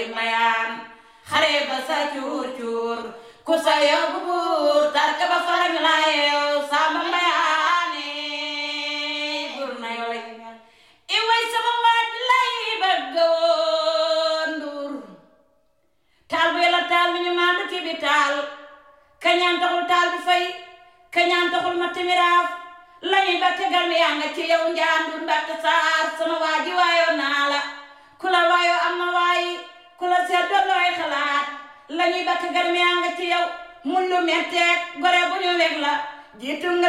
bay mayaan xare ba sa cuur cuur ku sa yóbbu buur tarka ba farañ la yeew samba mayaane buur na yow lay i way sama waaj lay bëgg woon nduur taal bu yàlla taal mi ñu maandu ci bi taal kañaan taxul taal bi fay kañaan taxul ma timiraaf lañuy batte garmi yaa nga ci yow njaandur mbatte saar sama waaji waayoo naa la ku la waayoo am na waayi ku la seet doon looy xalaat lañuy batte garmi yaa nga ci yow mun lu metteeg gore bu ñu weg la jiitu nga